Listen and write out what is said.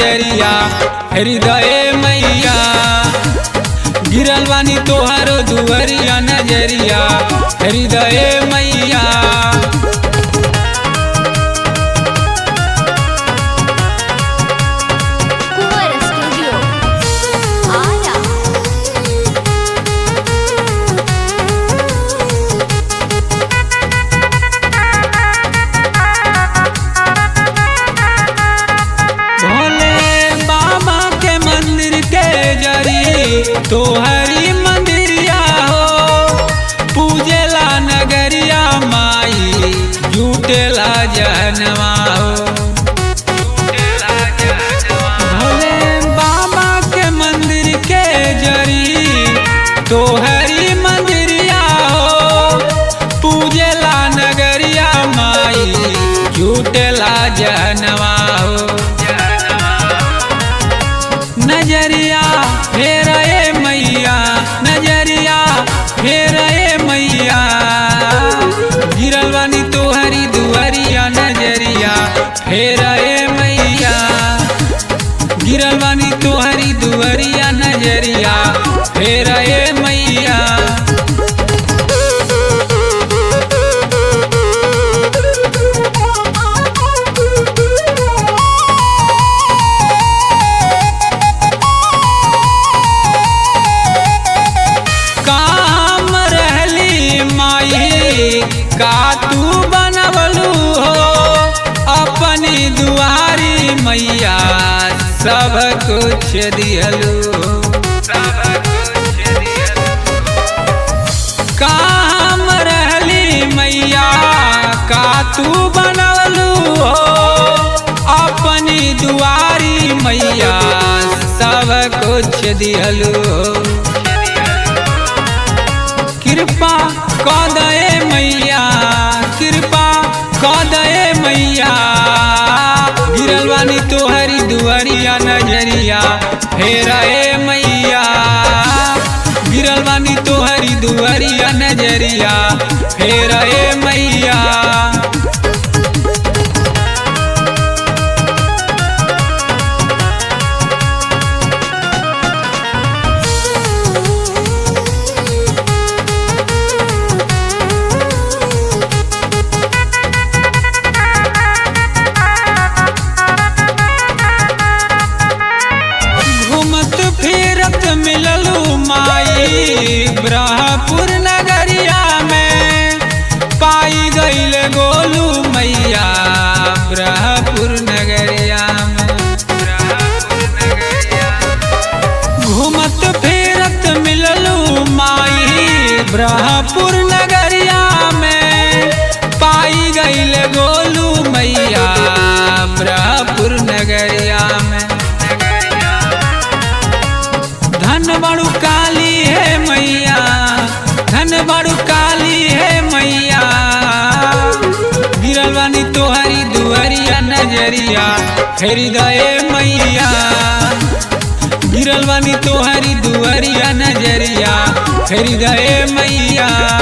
नजरिया हृदय मैया गिरल बानी तोहरो दुवरिया नजरिया हृदय मैया कुंवर स्टूडियो आरा भोले बाबा के मंदिर के जरी तोहरी मंदिरिया हो पूजेला नगरिया माई जुटेला जहनवा हो भोले बाबा के मंदिर के जरी तोहरी मंदिरिया हो पूजेला नगरिया माई जुटेला जहनवा हो नजरिया फेर ए मैया नजरिया फेर ए मैया गिरल बानी तोहरी दुआरिया नजरिया फेर ए मैया गिरल बानी तोहरी दुआरिया नजरिया फेर ए मैया काम रहली माई का तू बनवलू हो अपनी दुआरी मैया सब कुछ दिहलू काम रहली मैया का तू बनवलू हो अपनी दुआरी मैया सब कुछ दिहलू हो कृपा कऽ दे मैया कृपा कऽ दे मैया गिरल बानी तोहरी दुआरिया नजरिया फेर ए मैया गिरल बानी तोहरी दुआरिया नजरिया फेर ए मैया घूमत फिरत मिललू माई ब्रह्मपुर नगरिया में पाई गईल गोलू मैया ब्रह्मपुर नगरिया में घूमत फिरत मिललू माई ब्रह्मपुर नगरिया में पाई गईल गोलू मैया ब्रह्मपुर नगरिया में धन बड़ू काली है मैया धन बड़ू काली है मैया गिरल बानी तोहरी दुआरिया नजरिया हृदय मैया गिरल बानी तोहरी दुआरिया नजरिया हृदय मैया